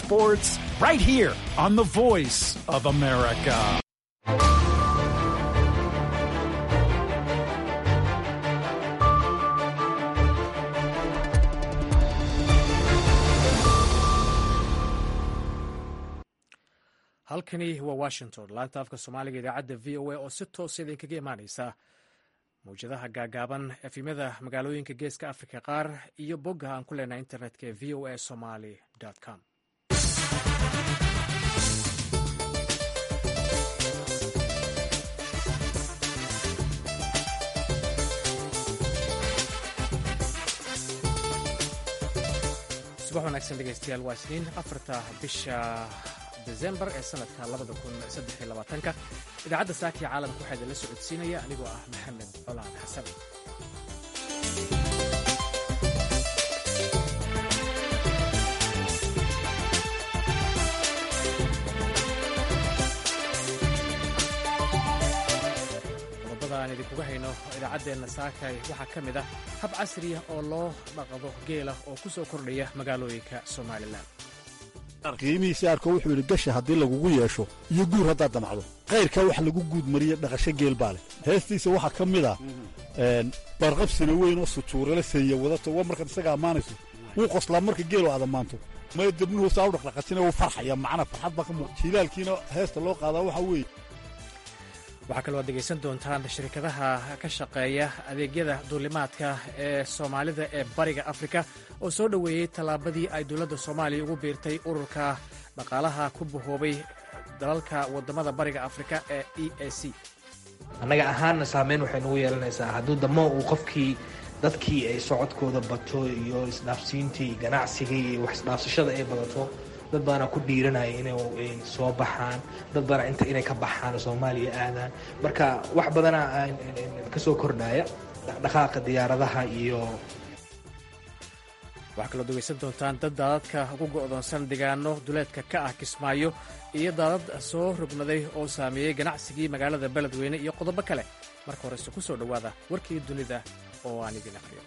sports right here on the voice of America. halkani waa washington laanta afka soomaaliga idaacadda v o a oo si toosa idinkaga imaaneysa mawjadaha gaagaaban efimyada magaalooyinka geeska afrika qaar iyo bogga aan ku leenahay internetka ee v o a somaly com subax wanaagsan dhegeystayaal waa isniin afarta bisha desembar ee sanadka labada kun saddex iyo labaatanka idaacadda saakiya caalamka waxaa idinla socodsiinaya anigoo ah maxamed colaan xasan qodobada aan idinkuga hayno idaacaddeenna saakay waxaa ka mid ah hab casriya oo loo dhaqdo geela oo ku soo kordhaya magaalooyinka somalilan qiimihiisi arko wuxuu yidhi gasha haddii lagugu yeesho iyo guur haddaad damacdo kayrkaa wax lagu guud mariya dhaqasho geel baa leh heestiisa waxaa ka mid ah barqabsina weyn oo sutuurala seeya wadato waa markaad isaga ammaanayso wuu qoslaa marka geelo aad ammaanto maya debnuhu saa u dhaqdhaqatina wuu farxaya macna farxad baa ka muuq jilaalkiina heesta loo qaadaa waxaa weeye waxaa kaloo ad dhegaysan doontaan shirkadaha ka shaqeeya adeegyada duulimaadka ee soomaalida ee bariga afrika oo soo dhoweeyey tallaabadii ay dowladda soomaaliya ugu biirtay ururka dhaqaalaha ku bahoobay dalalka waddamada bariga afrika ee e a c annaga ahaanna saameyn waxay nugu yeelanaysaa hadduu dammo uu qofkii dadkii ay socodkooda bato iyo isdhaafsiintii ganacsigii iyo wax isdhaafsashada ay badato dad badanaa ku dhiiranaya inay soo baxaan dad badanaa inta inay ka baxaan oo soomaaliya aadaan marka wax badanaa ka soo kordhaya dhaqdhaqaaqa diyaaradaha iyo waxaa kaloo degaysan doontaan dad daadadka ugu go'doonsan deegaano duleedka ka ah kismaayo iyo daadad soo rogmaday oo saameeyey ganacsigii magaalada beledweyne iyo qodobo kale marka horese ku soo dhowaada warkii dunida oo aan idin aqriyo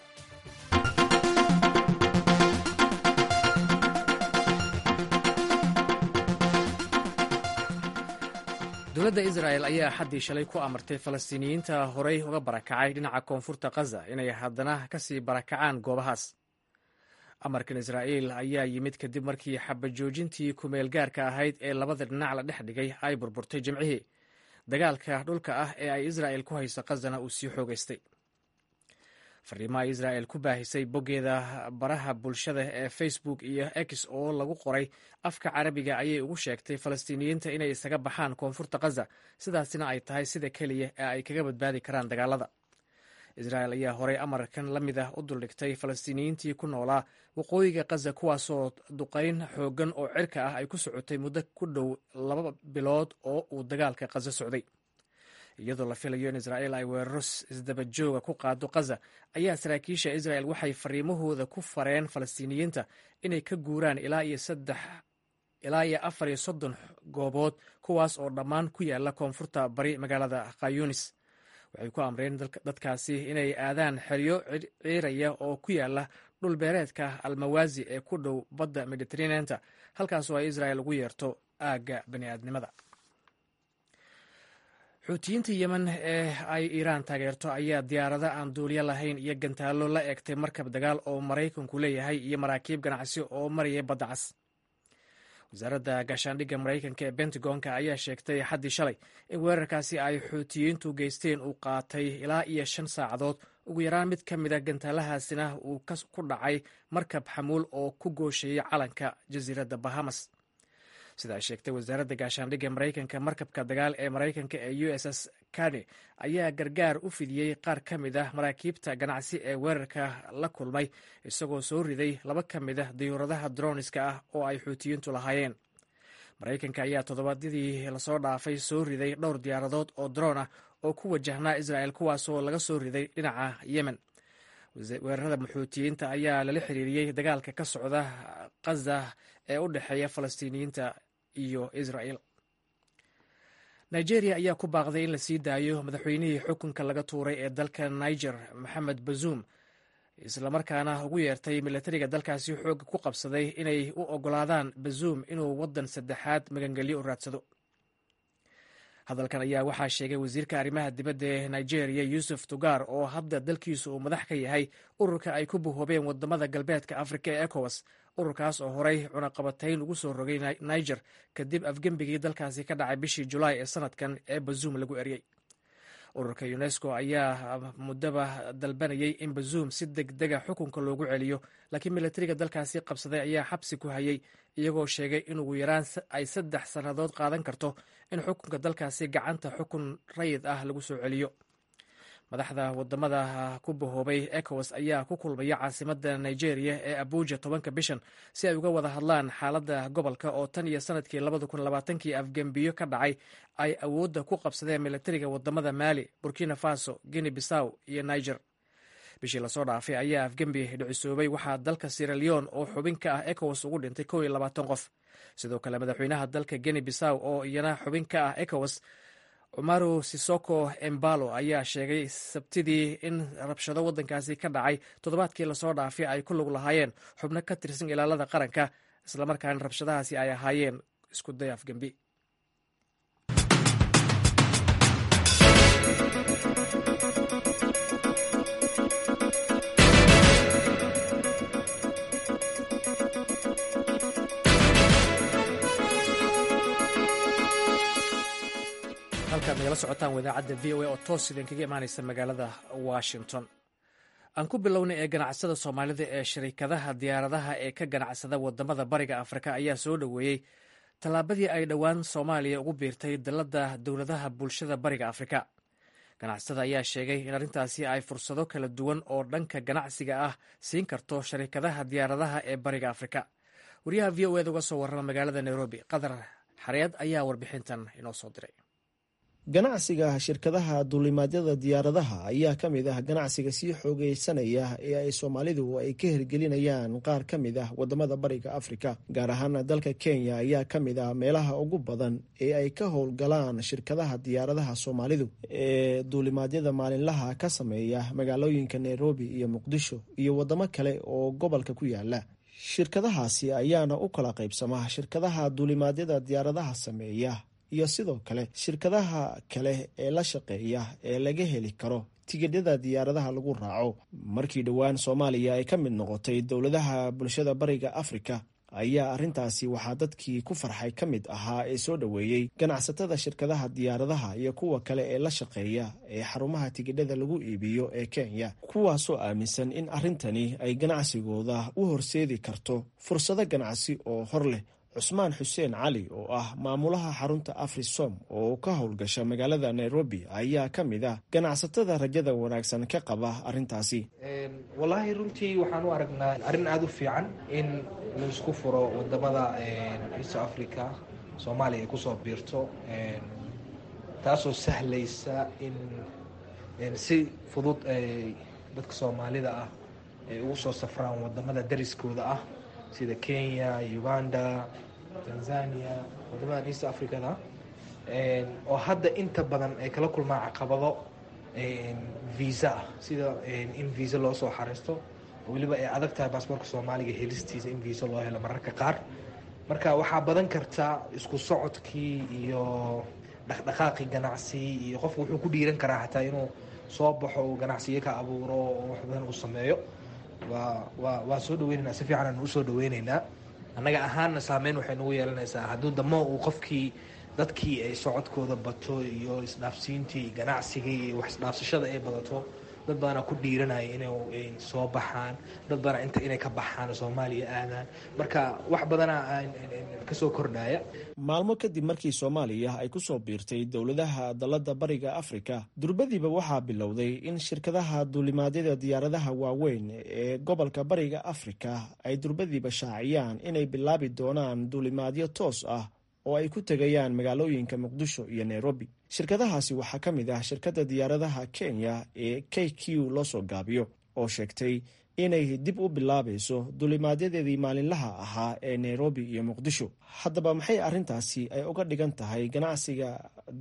dowladda israel ayaa axaddii shalay ku amartay falastiiniyiinta horey uga barakacay dhinaca koonfurta khaza inay haddana ka sii barakacaan goobahaas amarkan israa'iil ayaa yimid kadib markii xabajoojintii kumeel gaarka ahayd ee labada dhinac la dhex dhigay ay burburtay jimcihii dagaalka dhulka ah ee ay israa'el ku hayso khazana uu sii xoogaystay fariimaha israa'el ku baahisay boggeeda baraha bulshada ee facebook iyo x oo lagu qoray afka carabiga ayay ugu sheegtay falastiiniyiinta inay isaga baxaan koonfurta khaza sidaasina ay tahay sida keliya ee ay kaga badbaadi karaan dagaalada israel ayaa horey amarkan la mid ah u duldhigtay falastiiniyiintii ku noolaa waqooyiga khaza kuwaasoo duqayn xooggan oo cirka ah ay ku socotay muddo ku dhow laba bilood oo uu dagaalka khaza socday iyadoo la filayo in israa'iil ay weeraro isdabajooga ku qaado khaza ayaa saraakiisha israel waxay fariimahooda ku fareen falastiiniyiinta inay ka guuraan ilaa iyo saddex ilaa iyo afar iyo soddon goobood kuwaas oo dhammaan ku yaala koonfurta bari magaalada khayunis waxay ku amreen dadkaasi inay aadaan xeryo ciiraya oo ku yaala dhul beereedka almawasi ee ku dhow badda mediteraneanta halkaasoo ay israel ugu yeerto aagga bani'aadnimada xuutiyiinta yemen ee ay iiraan taageerto ayaa diyaarada aan duuliyo lahayn iyo gantaallo la eegtay markab dagaal oo maraykanku leeyahay iyo maraakiib ganacsi oo maraya badda cas wasaaradda gaashaandhigga maraykanka ee bentagonka ayaa sheegtay xaddii shalay in weerarkaasi ay xuutiyiintu geysteen uu qaatay ilaa iyo shan saacadood ugu yaraan mid ka mid a gantaalahaasina uu ku dhacay markab xamuul oo ku gooshayay calanka jasiiradda bahamas sida ay sheegtay wasaaradda gaashaandhigga maraykanka markabka dagaal ee maraykanka ee u s s kane ayaa gargaar u fidiyey qaar ka mid ah maraakiibta ganacsi ee weerarka la kulmay isagoo soo riday laba ka mid ah diyuuradaha droniska ah oo ay xuutiyiintu lahaayeen maraykanka ayaa toddobaadyadii lasoo dhaafay soo riday dhowr diyaaradood oo droon ah oo ku wajahnaa israel kuwaasoo laga soo riday dhinaca yemen weerarada xuutiyiinta ayaa lala xiriiriyey dagaalka ka socda khaza ee u dhexeeya falastiiniyiinta iyo israel nigeria ayaa ku baaqday in la sii daayo madaxweynihii xukunka laga tuuray ee dalka niger maxamed bazuum islamarkaana ugu yeertay milatariga dalkaasi xoog ku qabsaday inay u ogolaadaan bazuum inuu waddan saddexaad magangelyo u raadsado hadalkan ayaa waxaa sheegay wasiirka arrimaha dibadda ee nigeria yuusuf tugar oo hadda dalkiisu uu madax ka yahay ururka ay ku buhoobeen wadamada galbeedka afrika ee ecowas ururkaas oo horey cunaqabatayn ugu soo rogay niger kadib afgembigii dalkaasi ka dhacay bishii julaay ee sanadkan ee bazuum lagu eryey ururka unesco ayaa muddaba dalbanayay in bazuum si deg dega xukunka loogu celiyo laakiin milatariga dalkaasi qabsaday ayaa xabsi ku hayay iyagoo sheegay in ugu yaraan ay saddex sannadood qaadan karto in xukunka dalkaasi gacanta xukun rayid ah lagu soo celiyo madaxda wadamada ku bahoobay ecowas ayaa ku kulmaya caasimada nigeria ee abuja tobanka bishan si ay uga wada hadlaan xaaladda gobolka oo tan iyo sanadkii labada kun labaatankii afgembiyo ka dhacay ay awoodda ku qabsadeen milatariga wadamada mali burkina faso guinea bissaw iyo niger bishii lasoo dhaafay ayaa afgembi dhicisoobay waxaa dalka sierra leon oo xubin ka ah ecowas ugu dhintay kow iyo labaatan qof sidoo kale madaxweynaha dalka guinea bissaw oo iyana xubin ka ah ecowas cumaru sisoko embalo ayaa sheegay sabtidii in rabshado waddankaasi ka dhacay toddobaadkii lasoo dhaafay ay ku lug lahaayeen xubno ka tirsan ilaalada qaranka islamarkaana rabshadahaasi ay ahaayeen isku day afgembi halkaad nagala socotaan wadaacadda v o a oo toos idinkaga imaanaysa magaalada washington aan ku bilownay ee ganacsada soomaalida ee shirikadaha diyaaradaha ee ka ganacsada wadamada bariga afrika ayaa soo dhoweeyey tallaabadii ay dhowaan soomaaliya ugu biirtay dalladda dowladaha bulshada bariga afrika ganacsada ayaa sheegay in arrintaasi ay fursado kala duwan oo dhanka ganacsiga ah siin karto sharikadaha diyaaradaha ee bariga afrika wariyaha v o eda uga soo warrama magaalada nairobi qadar xareed ayaa warbixintan inoo soo diray ganacsiga shirkadaha duulimaadyada diyaaradaha ayaa ka mid ah ganacsiga sii xoogeysanaya ee ay soomaalidu ay ka hirgelinayaan qaar ka mid ah wadamada bariga afrika gaar ahaana dalka kenya ayaa ka mid ah meelaha ugu badan ee ay ka howlgalaan shirkadaha diyaaradaha soomaalidu ee duulimaadyada maalinlaha ka sameeya magaalooyinka nairobi iyo muqdisho iyo wadamo kale oo gobolka ku yaala shirkadahaasi ayaana u kala qaybsama shirkadaha duulimaadyada diyaaradaha sameeya iyo sidoo kale shirkadaha kale ee la shaqeeya ee laga heli karo tigidhada diyaaradaha lagu raaco markii dhowaan soomaaliya ay ka mid noqotay dowladaha bulshada bariga afrika ayaa arrintaasi waxaa dadkii ku farxay ka mid ahaa ee soo dhoweeyey ganacsatada shirkadaha diyaaradaha iyo kuwa kale ee la shaqeeya ee xarumaha tigidhada lagu iibiyo ee kenya kuwaasoo aaminsan in arrintani ay ganacsigooda u horseedi karto fursado ganacsi oo hor leh cusmaan xuseen cali oo ah maamulaha xarunta afrisom oo ka howlgasha magaalada nairobi ayaa ka mid ah ganacsatada rajada wanaagsan ka qaba arrintaasi wallaahi runtii waxaan u aragnaa arrin aada u fiican in laisku furo wadamada east africa soomaaliya ay kusoo biirto taasoo sahlaysa in si fudud ay dadka soomaalida ah ay ugu soo safraan wadamada dariskooda ah sida kenya uganda tanzania wadamadan east africada oo hadda inta badan ay kala kulmaan caqabado visa ah sida in visa loo soo xariisto oo weliba ay adag tahay baasboorka soomaaliga helistiisa in visa loo helo mararka qaar marka waxaa badan karta isku socodkii iyo dhaqdhaqaaqii ganacsi iyo qofku wuxuu ku dhiiran karaa xataa inuu soo baxo uu ganacsiyo ka abuuro oo wax badan uu sameeyo waa soo dhaweyneynaa si fiican aanu usoo dhaweyneynaa annaga ahaanna saameyn waxay nagu yeelanaysaa hadduu damo uu qofkii dadkii ay socodkooda bato iyo isdhaafsiintii ganacsigii iyo wax isdhaafsashada ay badato dad badanaa ku dhiiranaya inay soo baxaan dad badanaa inta inay ka baxaan soomaaliya aadaan marka wax badanaa kasoo kordhaya maalmo kadib markii soomaaliya ay ku soo biirtay dowladaha dalladda bariga afrika durbadiiba waxaa bilowday in shirkadaha duulimaadyada diyaaradaha waaweyn ee gobolka bariga afrika ay durbadiiba shaaciyaan inay bilaabi doonaan duulimaadyo toos ah oo ay ku tegayaan magaalooyinka muqdisho iyo nairobi shirkadahaasi waxaa ka mid ah shirkadda diyaaradaha kenya ee k q loo soo gaabiyo oo sheegtay inay dib u bilaabayso duulimaadyadeedii maalinlaha ahaa ee nairobi iyo muqdisho haddaba maxay arrintaasi ay uga dhigan tahay ganacsiga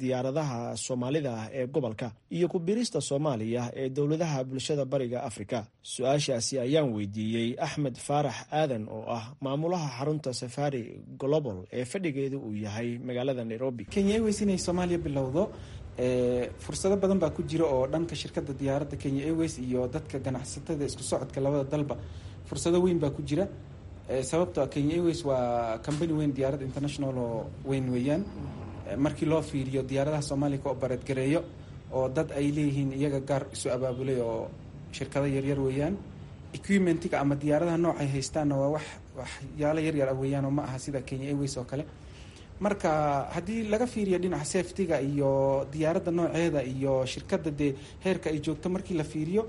diyaaradaha soomaalida ah ee gobolka iyo ku birista soomaaliya ee dowladaha bulshada bariga afrika su-aashaasi ayaan weydiiyey axmed faarax aadan oo ah maamulaha xarunta safari global ee fadhigeedu uu yahay magaalada nairobi kenya airways inay soomaaliya bilowdo fursado badan baa ku jira oo dhanka shirkadda diyaaradda kenya airways iyo dadka ganacsatada isku socodka labada dalba fursado weyn baa ku jira sababto kenya airways waa combany weyn diyaarad international oo weyn weeyaan markii loo fiiriyo diyaaradaha soomaaliya ka obareed gareeyo oo dad ay leeyihiin iyaga gaar isu abaabulay oo shirkado yaryar weeyaan equipmentiga ama diyaaradaha noocay haystaanna waa wax waxyaalo yaryar ah weeyaan oo ma aha sida kenya airways oo kale marka haddii laga fiiriyo dhinaca safetyga iyo diyaaradda nooceeda iyo shirkadda dee heerka ay joogto markii la fiiriyo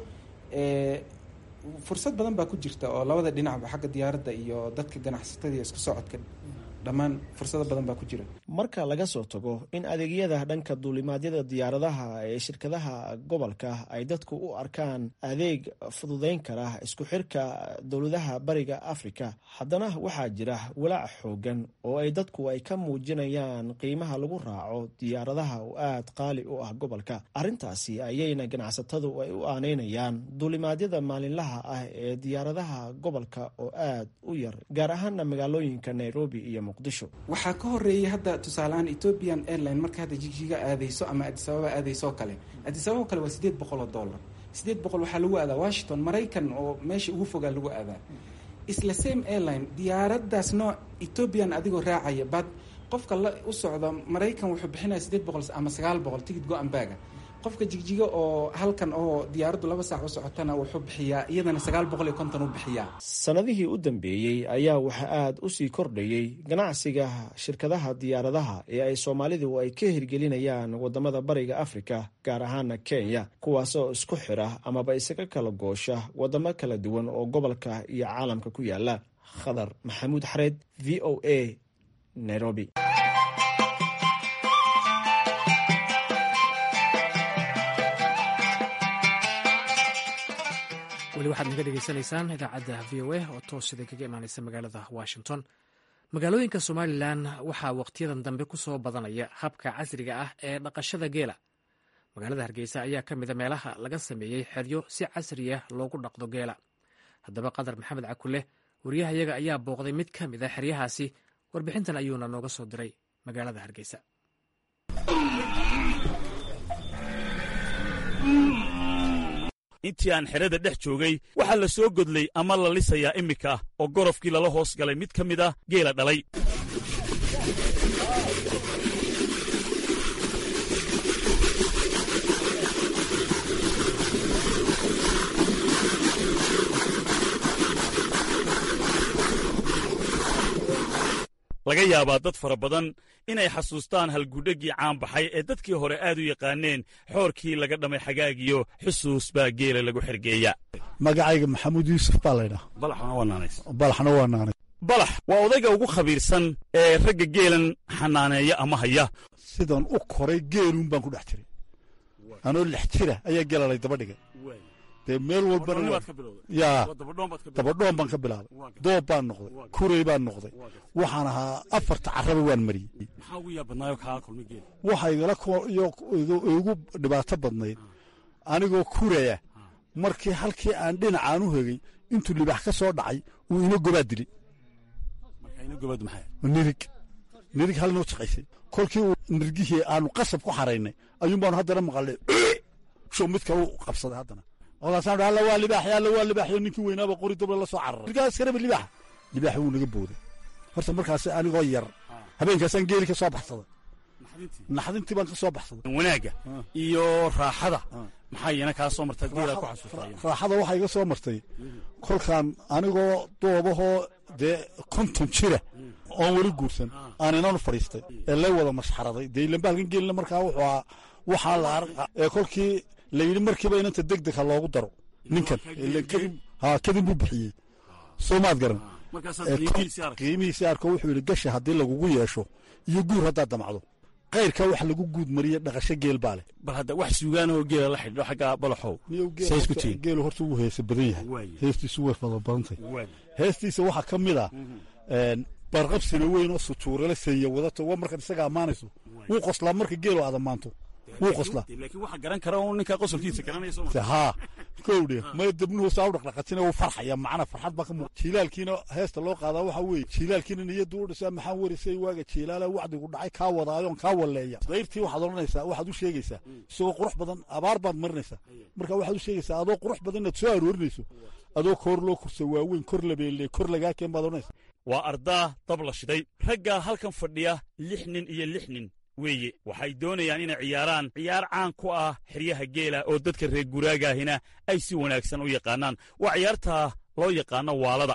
fursad badan baa ku jirta oo labada dhinacba xagga diyaaradda iyo dadka ganacsatada iyo isku socodka dhammaan fursado badan baa ku jira marka laga soo tago in adeegyada dhanka duulimaadyada diyaaradaha ee shirkadaha gobolka ay dadku u arkaan adeeg fududeyn kara isku xirka dowladaha bariga afrika haddana waxaa jira walaac xoogan oo ay dadku ay ka muujinayaan qiimaha lagu raaco diyaaradaha oo aad qaali u ah gobolka arrintaasi ayayna ganacsatadu ay u aaneynayaan duulimaadyada maalinlaha ah ee diyaaradaha gobolka oo aad u yar gaar ahaana magaalooyinka nairobi iyo waxaa ka horeeyay hadda tusaaleahaan ethiopian airline marka hadda jigjiga aadeyso ama adisababa aadeyso oo kale adisababa kale waa sideed boqol oo dollar sideed boqol waxaa lagu aadaa washington maraykan oo meesha ugu fogaa lagu aadaa isla same airline diyaaradaas nooc ethiopian adigoo raacaya bad qofka la u socda maraykan wuxuu bixinaya sideed boqol ama sagaal boqol tigid go ambaga qofka jigjiga oo halkan oo diyaaraddu laba saac u socotana wuxuu bixiyaa iyadana sagaal boqol iyo konton u bixiyaa sanadihii u dambeeyey ayaa waxa aad u sii kordhayey ganacsiga shirkadaha diyaaradaha ee ay soomaalidu ay ka hirgelinayaan wadamada bariga afrika gaar ahaana kenya kuwaasoo isku xira amaba isaga kala goosha wadamo kala duwan oo gobolka iyo caalamka ku yaala khadar maxamuud xareed v o a nairobi weli waxaad naga dhegaysanaysaan idaacadda v o a oo toos idin kaga imaaneysa magaalada washington magaalooyinka somalilan waxaa wakhtiyadan dambe ku soo badanaya habka casriga ah ee dhaqashada geela magaalada hargeysa ayaa ka mida meelaha laga sameeyey xeryo si casriya loogu dhaqdo geela haddaba qadar maxamed cakule wariyahayaga ayaa booqday mid ka mid a xeryahaasi warbixintan ayuuna nooga soo diray magaalada hargeysa intii aan xerada dhex joogay waxaa la soo godlay ama la lisayaa immika oo gorofkii lala hoos galay mid ka mid ah geela dhalay laga yaabaa dad fara badan inay xasuustaan halgudhaggii caanbaxay ee dadkii hore aad u yaqaaneen xoorkii laga dhamay xagaagiyo xusuus baa geela lagu xergeeya magacayga maxamuud yuusuf baa laydhaha balaxna waa naanay balax waa odayga ugu khabiirsan ee ragga geelan xanaaneeya ama haya sidan u koray geeluun baan ku dhex jiray anoo lix jira ayaa geela lay daba dhigay dee meel walbana yaa dabadhoon baan ka bilaabay doob baan noqday kurey baan noqday waxaan ahaa afarta carraba waan mariyey waxa igala igu dhibaato badnayd anigoo kuraya markii halkii aan dhinacaan u hegay intuu libax ka soo dhacay uu ina gobaa dili nirig nirig halnoo shaqaysay kolkii uu nirgihii aanu qasab ku xaraynay ayuun baanu haddana maqalnay show mid kale u qabsaday haddana odaasaan alla waa libaax alla waa libaaxyo ninkii weynaaba qori dabla la soo cararay nirgaas karaba libaaxa libaax wuu naga booday horta markaas anigoo yar habeenkaasaan geeli ka soo baxsaday naxdintii baan ka soo baxsaday wanaagga iyo raaxada maxaa iyana kaa soo martaa geela ku xasuustay raaxada waxaa iga soo martay kolkaan anigoo doobahoo dee konton jira oon weli guursan aan inanu fadhiistay ee lay wada mashxaraday dee ilambaalkan geelina markaa wuxuu ahaa waxaa la arqa ee kolkii la yidhi markiiba inanta deg deg ha loogu daro ninkan ha kadib buu bixiyey soo maad garan qiimihiisi arko wuxuu yidhi gasha haddii lagugu yeesho iyo guur haddaad damacdo kayrkaa wax lagu guud mariye dhaqasho geel baa leh bal hadda wax suugaanoo geela la xidho xagga balaxow saysku tiin geelu horta wuu heesa badan yahay heestiisu way fada badantay heestiisa waxaa ka mid ah barqabsina weyn oo sutuurale seeya wadato waa markaad isaga ammaanayso wuu qoslaa marka geelu aad ammaanto wuu qoslaa laakiin waxa garan kara un ninkaa qosolkiisa garanaya soo ma haa kowdhe may debnuhu saa u dhaqdhaqatina wuu farxaya macna farxad baa ka muuq jiilaalkiina heesta loo qaadaa waxa weeye jiilaalkiina niyaddu u dhisaa maxaan warisay waaga jiilaala wacdigu dhacay kaa wadaayoon kaa walleeya dayrtii waxaad odhanaysaa waxaad u sheegaysaa isagoo qurux badan abaar baad marinaysaa marka waxaad u sheegaysaa adoo qurux badan inaad soo aroorinayso adoo koor loo kursa waaweyn kor labeelle kor lagaa keen baad odhanaysaa waa ardaa dab la shiday raggaa halkan fadhiya lix nin iyo lix nin weeye waxay doonayaan inay ciyaaraan ciyaar caan ku ah xeryaha geela oo dadka reer guraagaahina ay si wanaagsan u yaqaanaan waa ciyaartaa loo yaqaano waalada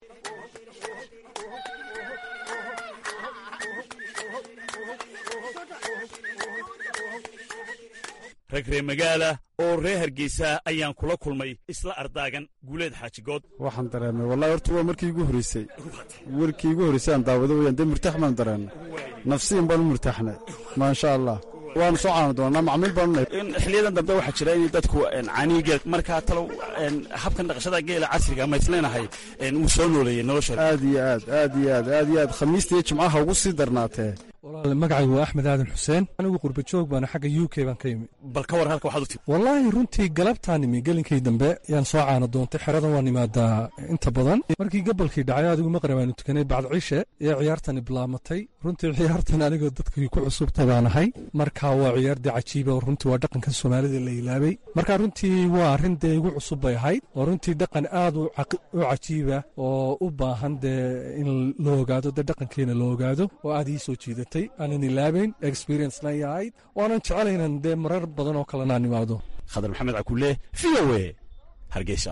rag ree magaala oo reer hargeysa ayaan kula kulmay isla ardaagan guuleed xaajigood waxaan dareemay wallahi horta waa markii igu horreysay warkii igu horreysay aan daawado weyaan dee murtax baan dareennay nafsiyan baan u murtaxnay maasha allah waanu soo caano doonaa macmiil baanu nahay xiliyadan dambe waxaa jira in dadku caniigeel markaa talow habkan dhaqashada geela casriga ma isleenahay wuu soo nooleeyey nolosha aad iyo aad aad iyo aad aad iyo aad khamiista iyo jimcaha ugu sii darnaatee walaal magacaygu waa axmed aadan xuseen anigu qurba joog baana xagga u k baan ka yimi bal ka war halka waxaad u timi wallaahi runtii galabtaan imi gelinkii dambe yaan soo caana doontay xeradan waan imaadaa inta badan markii gabalkii dhacay adigu maqrib aanu tukanay bacd cishe ee ciyaartani bilaamatay runtii ciyaartan anigoo dadkii ku cusubta baan ahay marka waa ciyaar dee cajiiba oo runtii waa dhaqanka soomaalida la ilaabay marka runtii waa arrin dee igu cusub bay ahayd oo runtii dhaqan aad u cajiiba oo u baahan dee in la ogaado dee dhaqankeena la ogaado oo aad ii soo jiidatay aanan ilaabayn experiencena ay ahayd waanan jecelaynan dee marar badan oo kalena aan imaado khadar maxamed cakuule v o e hargeysa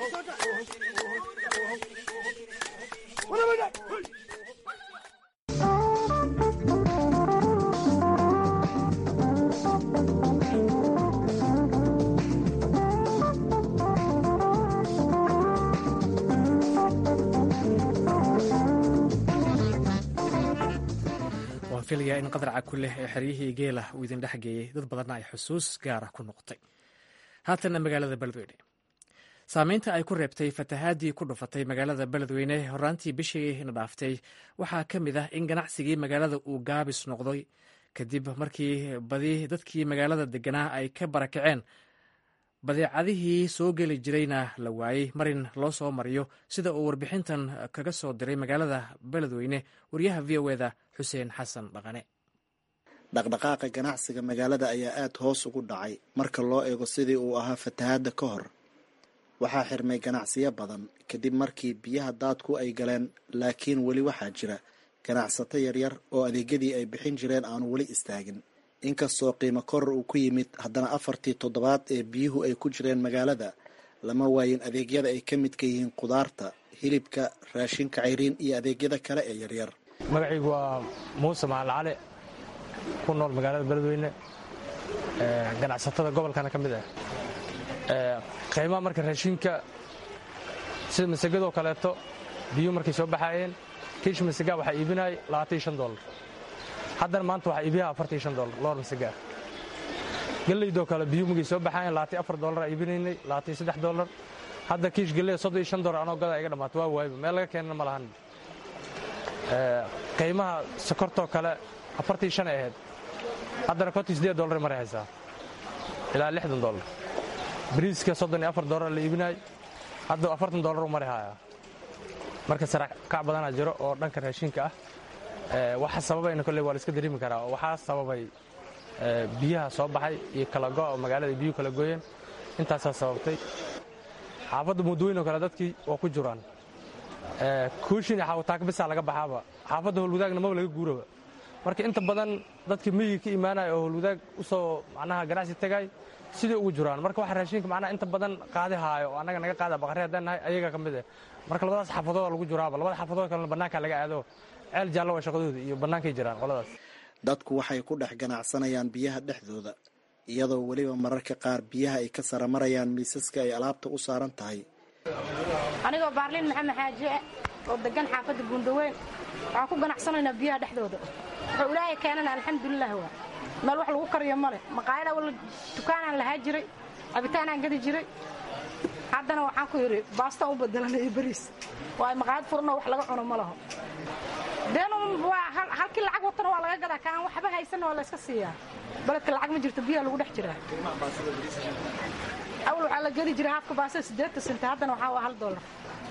waan filayaa in qadarca ku leh ee xeryihii geela uu idin dhex geeyey dad badanna ay xusuus gaara ku noqotay haatanna magaalada beledweyne saameynta ay ku reebtay fatahaadii ku dhufatay magaalada beledweyne horaantii bishii na dhaaftay waxaa ka mid ah in ganacsigii magaalada uu gaabis noqday kadib markii badi dadkii magaalada deganaa ay ka barakaceen badeecadihii soo geli jirayna la waayey marin loo soo mariyo sida uu warbixintan kaga soo diray magaalada beledweyne wariyaha v o eda xuseen xasan dhaqane dhaqdhaqaaqa ganacsiga magaalada ayaa aada hoos ugu dhacay marka loo eego sidii uu ahaa fatahaadda ka hor waxaa xirmay ganacsiyo badan kadib markii biyaha daadku ay galeen laakiin weli waxaa jira ganacsato yaryar oo adeegyadii ay bixin jireen aanu weli istaagin inkastoo qiimo koror uu ku yimid haddana afartii toddobaad ee biyuhu ay ku jireen magaalada lama waayin adeegyada ay ka midka yihiin qudaarta hilibka raashinka cayriin iyo adeegyada kale ee yaryar magacaygu waa muuse macalin cali ku nool magaalada beledweyne ganacsatada gobolkana ka mid ah qiimaha marka raashinka sida masagadoo kaleeto biyuhu markay soo baxaayeen kiish masagaa waxaa iibinaya dolar haddana maanta waxaa iibiyaha dolar loor masagaa gelaydoo kale biyuhu markay soo baxaayeen dolar iibinaynay dolar hadda kiish geley dolar anoo gada iga dhammaata waa waayba meel laga keenana ma lahan qiimaha sokortoo kale afartii shan ay ahayd haddana kontii siddeed dollar maray haysaa ilaa lixdan dollar bariiska soddon iyo afar dollar la iibinaay hadda afartan dollar u mari hayaa marka sarakac badanaa jiro oo dhanka raashinka ah waxa sababayna kolley waa la iska dareemi karaa oo waxaa sababay biyaha soo baxay iyo kala go' oo magaalada biyuhu kala gooyeen intaasaa sababtay xaafadda muddooyin oo kale dadkii waa ku jiraan kuushin iyo xaawataaka bisaa laga baxaaba xaafadda howlwadaagna maba laga guuraba marka inta badan dadkii miyiga ka imaanaya oo howlwadaag u soo macnaha ganacsi tagay sidai ugu jiraan marka waxa raashinka macnaha inta badan qaadi haayo oo annaga naga qaada baqarri haddaan nahay ayaga ka mid eh marka labadaas xaafadood lagu jiraaba labada xaafadood kalena bannaanka laga aado ceel jaallo waa shaqadooda iyo bannaankay jiraan qoladaas dadku waxay ku dhex ganacsanayaan biyaha dhexdooda iyadoo weliba mararka qaar biyaha ay ka saramarayaan miisaska ay alaabta u saaran tahay anigoo baarliin maxamed xaaji oo degan xaafadda buundaweyn waxaan ku ganacsanaynaa biyaha dhexdooda wuxuu ilaahay keenana alxamdulilah waa meel wax lagu kariyo male maqaayada wala dukaanaan lahaa jiray cabitaanaan gadi jiray haddana waxaan ku yidhi baastaan u bedelanay bariis waayo maqaayad furno wax laga cuno ma laho deen waa halkii lacag watana waa laga gadaa kaan waxba haysanna waa layska siiyaa beledka lacag ma jirto biyaha lagu dhex jiraa awal waxaa la geli jiray haafka baasada siddeetan sente haddana waxaa waa hal doolar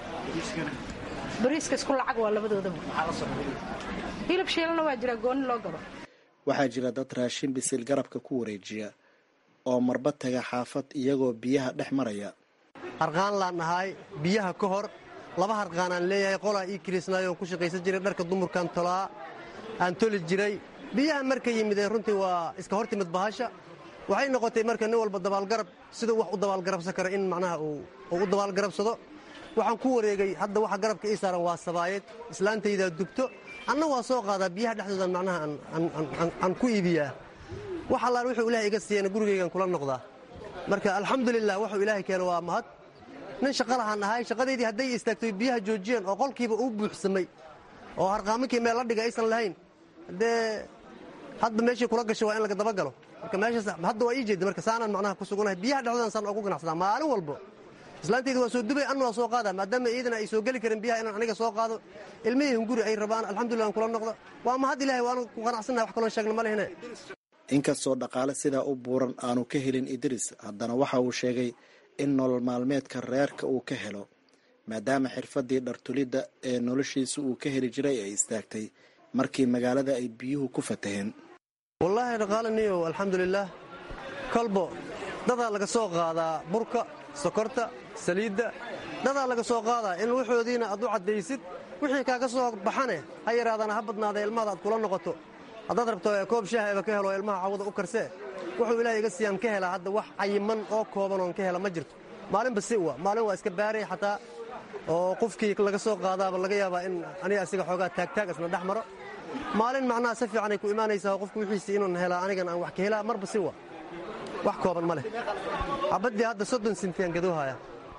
bariiska isku lacag waa labadoodaba hilib shiilana waa jiraa gooni loo galo waxaa jira dad raashin bisil garabka ku wareejiya oo marba taga xaafad iyagoo biyaha dhex maraya harqaan laan nahay biyaha ka hor laba harqaanaan leeyahay qolaa ii kiriisnaayoon ku shaqaysan jiray dharka dumurkaan tolaa aan toli jiray biyaha marka yimidee runtii waa iska hor timid bahasha waxay noqotay marka nin walba dabaalgarab siduu wax u dabaalgarabsan karo in macnaha uu u dabaalgarabsado waxaan ku wareegay hadda waxa garabka ii saaran waa sabaayad islaantaydaa dubto anna waa soo qaadaa biyaha dhexdoodan macnaha aan ku iibiyaa wax allaan wuxuu ilahay iga siiyana gurigaygan kula noqdaa marka alxamdulilah wuxuu ilaahay keeno waa mahad nin shaqalahaan ahay shaqadaydii hadday istaagtoy biyaha joojiyeen oo qolkiiba uu buuxsamay oo harqaaminkii meel la dhiga aysan lahayn dee hadda meeshii kula gashay waa in laga dabagalo marka meeshaas hadda waa ii jeeda marka saanaan macnaha ku sugunahay biyaha dhexdoodan saan ugu ganacsadaa maalin walbo islaantayda waa soo dubay anna waa soo qaada maadaama iidana ay soo geli karin biyaha inaan aniga soo qaado ilmihii hunguri ay rabaan alxamdulillah aan kula noqdo waa mahad ilahay waanu ku qanacsannahay wax kaloon sheegna ma lehine inkastoo dhaqaale sidaa u buuran aanu ka helin idris haddana waxa uu sheegay in nolol maalmeedka reerka uu ka helo maadaama xirfaddii dhartulidda ee noloshiisa uu ka heli jiray ay istaagtay markii magaalada ay biyuhu ku fataheen wallaahi dhaqaalaniyow alxamdulilaah kolbo dadaa laga soo qaadaa burka sokorta saliidda dadaa laga soo qaadaa in waxoodiina aad u caddaysid wixii kaaga soo baxane ha yaraadana ha badnaada ilmahada aad kula noqoto haddaad rabto koob shaaha eba ka helo ilmaha cawada u karsee wuxuu ilaahay iga siiyaan ka helaa hadda wax cayiman oo kooban oon ka hela ma jirto maalinba si wa maalin waa iska baaray xataa oo qofkii laga soo qaadaaba laga yaabaa in aniga asiga xoogaa taagtaag isna dhex maro maalin macnaha si fiicanay ku imaanaysaa qofku wixiisii inuun helaa anigan aan wax ka helaa marba si wa wax kooban ma leh cabaddii hadda soddon sintiyaan gadoohaya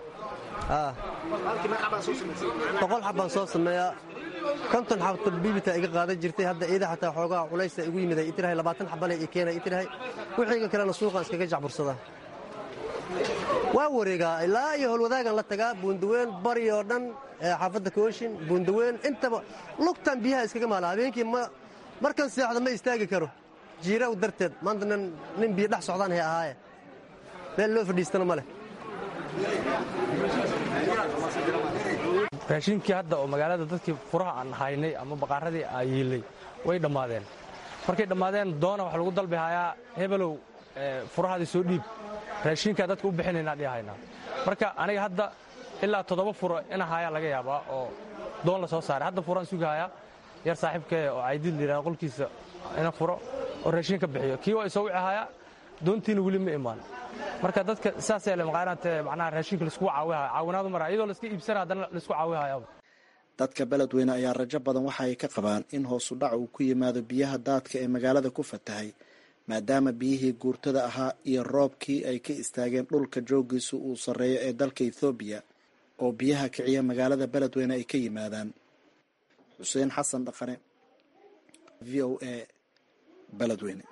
boqol xabbaan soo sameeyaa konton xabta bibita iga qaadan jirtay hadda iida xataa xoogaa culaysa igu yimiday itirahay labaatan xabale ii keena itirahay wixiiga kalena suuqaan iskaga jacbursadaa waa wareegaa ilaa iyo howlwadaagan la tagaa buundaweyn bari oo dhan xaafadda kooshin buundaweyn intaba lugtan biyaha iskaga maala habeenkii markan seexda ma istaagi karo jiiraw darteed maanta nin biyo dhex socdaan hay ahaaye meel loo fadhiistana ma leh raashinkii hadda oo magaalada dadkii furaha aan haynay ama baqaaradii aa yiilay way dhammaadeen markay dhammaadeen doona waxa lagu dalbi hayaa hebelow furahaadii soo dhiib raashinkaa dadka u bixinaynaa dhihahaynaa marka aniga hadda ilaa toddoba furo ina hayaa laga yaabaa oo doon la soo saaray hadda furaan sugi hayaa yar saaxiibkee oo caydid layidhahda qolkiisa ina furo oo raashin ka bixiyo kii waa isoo wici hayaa doontiina weli ma imaan marka dadka saasee le maqaanaatee macnaha raashinka laiskugu caawihaya caawinaadu mara iyadoo laiska iibsana haddana laisku caawihayaba dadka beledweyne ayaa rajo badan waxa ay ka qabaan in hoosu dhac uu ku yimaado biyaha daadka ee magaalada ku fatahay maadaama biyihii guurtada ahaa iyo roobkii ay ka istaageen dhulka joogiisu uu sarreeyo ee dalka ethoobiya oo biyaha kiciya magaalada beledweyne ay ka yimaadaan xuseen xasan dhaqane v o a beledweyne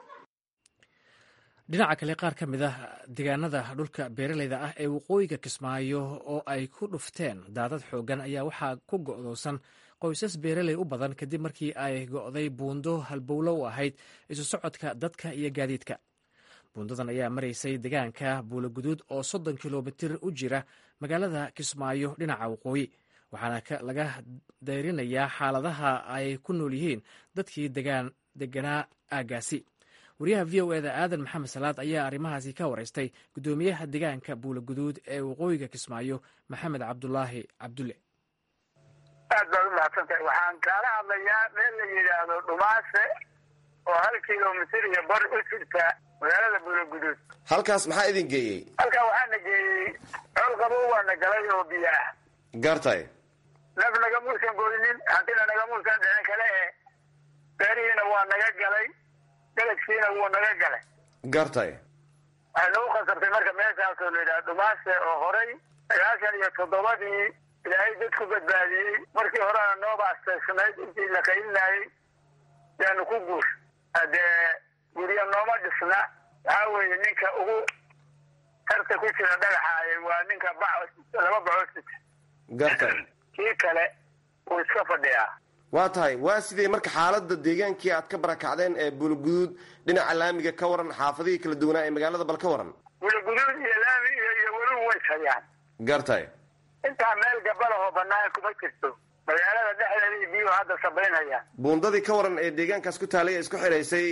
dhinaca kale qaar ka mid ah deegaanada dhulka beeraleyda ah ee waqooyiga kismaayo oo ay ku dhufteen daadad xoogan ayaa waxaa ku go'doosan qoysas beeraley u badan kadib markii ay go'day buundo halbowlo u ahayd isu socodka dadka iyo gaadiidka buundadan ayaa maraysay deegaanka buuloguduud oo soddon kilomitir u jira magaalada kismaayo dhinaca waqooyi waxaana laga dayrinayaa xaaladaha ay ku nool yihiin dadkii deganaa aaggaasi wariyaha v o eda aadan maxamed salaad ayaa arrimahaasi ka wareystay guddoomiyaha deegaanka buuloguduud ee waqooyiga kismaayo maxamed cabdulaahi cabdulle aad baad u mahadsantahay waxaan kaala hadlayaa meel la yidhaahdo dhumaase oo hal kilomitir iyo bar u jirta magaalada buuloguduud halkaas maxaa idin geeyey halkaa waxaana geeyey cool qabow waana galay oo biyo ah gartay naf nagamuusan goynin hantina nagamuusan dhicin kale e beerihiina waa naga galay dalagsiina wuu naga galay gartay waxay nagu khasabtay marka meeshaasoo la yidhaha dhumaase oo horay sagaashan iyo toddobadii ilaahay dadku badbaadiyey markii horena nooba asteysnayd intii la qaylinayey yaanu ku guur haddee guryo nooma dhisna waxaa weeye ninka ugu tarta ku jira dhagaxaay waa ninka bac laba bacoo sita gartay kii kale wuu iska fadhiyaa waa tahay waa sidee marka xaalada deegaankii aad ka barakacdeen ee buulguduud dhinaca laamiga ka waran xaafadihii kala duwanaa ee magaalada bal ka waran wulaguduud iyo laami iyo iyo weliba way hayaan gartay intaa meel gabalahoo banaan kuma jirto magaalada dhexdeeda iyo biyuhu hadda sabaynayaan buundadii ka waran ee deegaankaas ku taalay ee isku xidhaysay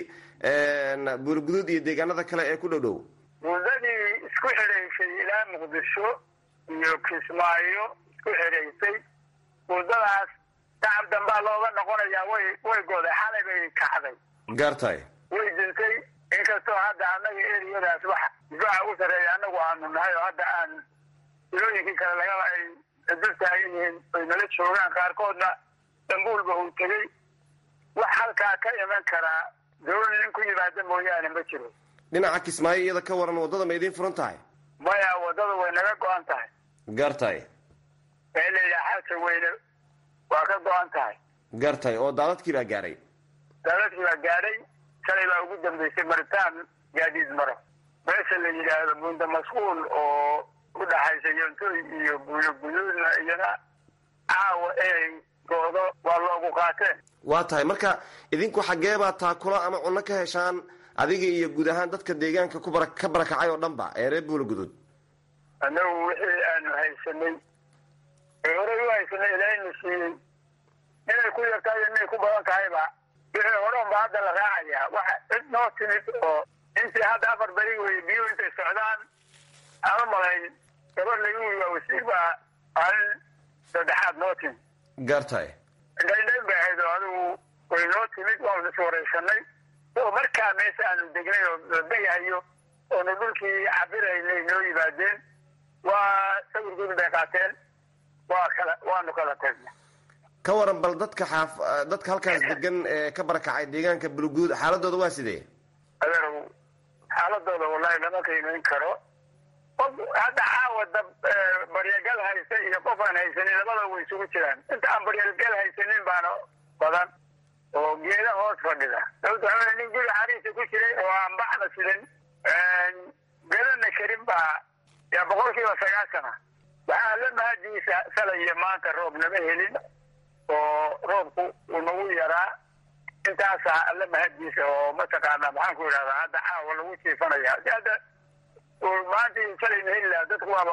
buulguduud iyo deegaanada kale ee ku dhow dhow buundadii isku xidhaysay ilaa muqdisho iyo kismaayo isku xidhaysay buundadaas tacab dambaa looga noqonayaa way way goday xalay bay kacday gartay way dintay inkastoo hadda annaga eriyadaas wax difaaca u sarreeya annagu aanu nahay oo hadda aan ilooyinkii kale lagaba ay dul taagan yihiin ay nala joogaan qaarkoodna dambuulba uu tegey wax halkaa ka iman karaa dawla nin ku yimaada mooyaane ma jiro dhinaca kismaayo iyada ka waran waddada ma idiin furan tahay maya waddada way naga go-an tahay gartay ee la yidhaha xaaja weyne waa ka go-an tahay gartay oo daadadkii baa gaaray daadadkii baa gaadhay shalay baa ugu dambeysay maritaan gaadiid maro meesha la yidhaahdo bunda masquul oo u dhaxaysa yontooy iyo buuyo guduudna iyana caawa inay goodo waa loogu qaateen waa tahay marka idinku xaggee baa taakula ama cunno ka heshaan adiga iyo guud ahaan dadka deegaanka ku bara ka barakacay oo dhanba ee reer buulaguduud annagu wixii aanu haysanay ee horey u haysanay ilaahayna siiyey inay ku yartahay iyo inay ku badan tahayba wixii hore unba hadda la raacayaa waxa cid noo timid oo intii hadda afar beri weye biyuhu intay socdaan ama malayn gabar lagu wiri waa wasiir baa maalin saddexaad noo timid gartay indhaindhayn bay ahayd oo adigu way noo timid waanu is waraysanay oo markaa meesha aanu degnay oo la degahayo oonu dhulkii cabiraynay noo yimaadeen waa sawirkoodi bay qaateen waa kala waanu kala tagnay ka waran bal dadka xaaf dadka halkaas degan ee ka barakacay deegaanka buulaguduud xaaladooda waa sidee adeerow xaaladooda wallahi lama qiimayn karo qof hadda caawa dab baryagal haysta iyo qof aan haysanin labada way isugu jiraan inta aan baryagal haysanin baana badan oo geeda hoos fadhida sababta waxa weye nin guri xariisa ku jiray oo aan bacna sidan gadana karin baa yaa boqol kiiba sagaashana waxaa la mahadiisa salay iyo maanta roob nama helin oo roobku uu nagu yaraa intaasaa alla mahadiisa oo mataqaanaa maxaan ku idhahdaa hadda caawa lagu jiifanaya si hadda maanta salayna heli lahaa dadku waaba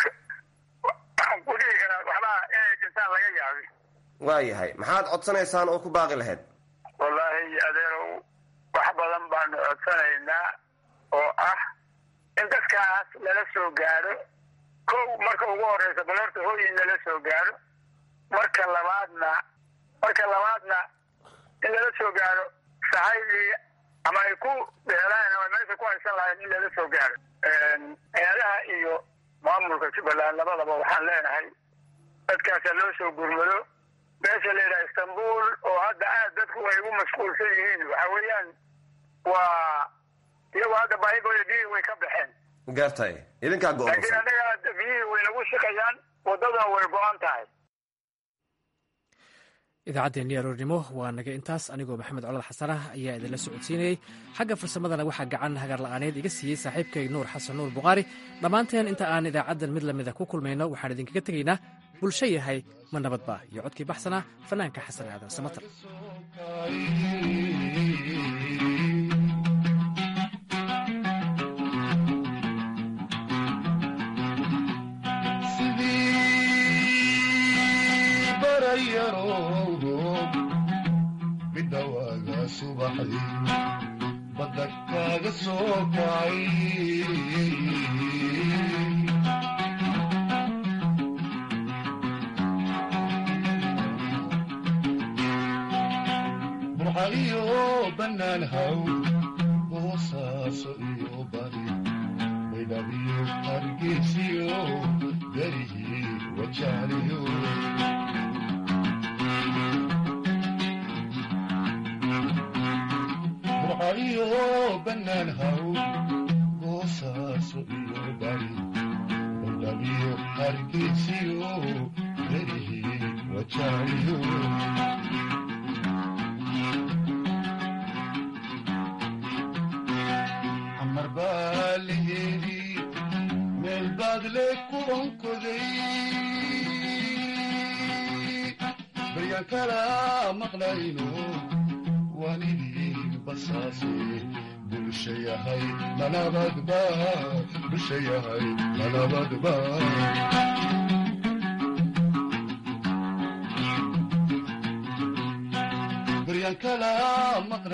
waxaan ku dhihi karaa waxbaa inay dhintaan laga yaabi waayahay maxaad codsanaysaan oo ku baaqi lahayd wallaahi adeerow wax badan baanu codsanaynaa oo ah in dadkaas lala soo gaadho kow marka ugu horeysa bal horta hooyin lala soo gaadho marka labaadna marka labaadna in lala soo gaadho sahaydii ama ay ku dheelaan ama meesha ku haysan lahayn in lala soo gaadho hay-adaha iyo maamulka jubbaland labadaba waxaan leenahay dadkaasa loo soo gurmado meesha la yidhaha istanbul oo hadda aad dadku ay ugu mashquulsan yihiin waxa weeyaan waa iyagoo hadda baahigooda biyihii way ka baxeen gartay idinkaa laakiin go-doonsan annaga biyihii way nagu shaqayaan waddaduna way go-an tahay idaacaddeenii aroornimo waa naga intaas anigoo maxamed colad xasanah ayaa idinla socodsiinayey xagga farsamadana waxaa gacan hagar la'aaneed iga siiyey saaxiibkay nuur xasan nuur bukhaari dhammaanteen inta aan idaacaddan mid lamida ku kulmayno waxaan idinkaga tegaynaa bulsho yahay ma nabadba iyo codkii baxsanaa fanaanka xasan aadan samatar midda waaga subaxdii badda kaaga soo kacay burca iyo bannaan haw boosaaso iyo bari baydhadiyo hargeysiyo garihii wajaaliyo burcaiyo bannaan haw boosaaso iyo bari baydhadiyo hargeysiyo garihii wajaaliyo camar baa la heli meel baad le ku onkoday baryan kala maqlayno wanidin basaase bulsha yahay manabadba bulsha yahay manabadba baryan kala maqlay